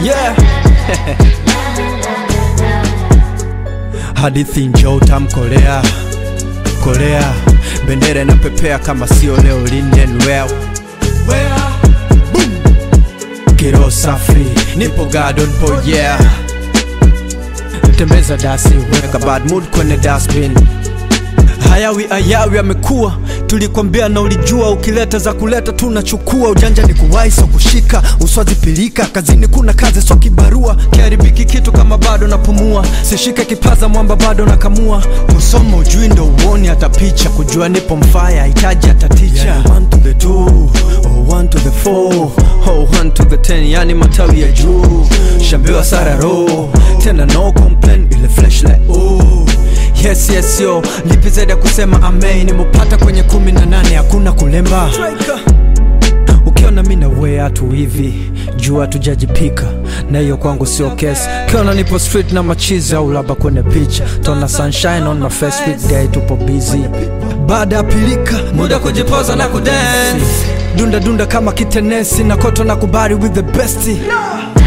yeah hadithi njoo utamkolea kolea bendera inapepea kama sio leo linden well kiro safi nipo garden po yeah tembeza dasi weka bad mood kwenye dustbin hayawi ayawi amekuwa tulikwambia na ulijua ukileta za kuleta tunachukua ujanja ni kuwai so kushika uswazi pilika kazini kuna kazi so kibarua kiharibiki kitu kama bado napumua sishike kipaza mwamba bado nakamua kusoma ujui ndo uoni hata picha kujua nipo mfaya hitaji hata ticha yeah, one to the two, oh, one to the four, oh, one to the ten, yani matawi ya juu shambiwa sararo tena no complain ile flashlight oh yes yes yo lipi zaidi ya kusema amen nimepata kwenye kumi na nane hakuna kulemba ukiona mi na wea tu hivi jua tujajipika na hiyo kwangu sio kesi ukiona nipo street na machizi au labda kwenye picha tona sunshine on my face weekday tupo busy baada ya pilika muda kujipoza na kudance dunda dunda kama kitenesi na koto na kubari with the best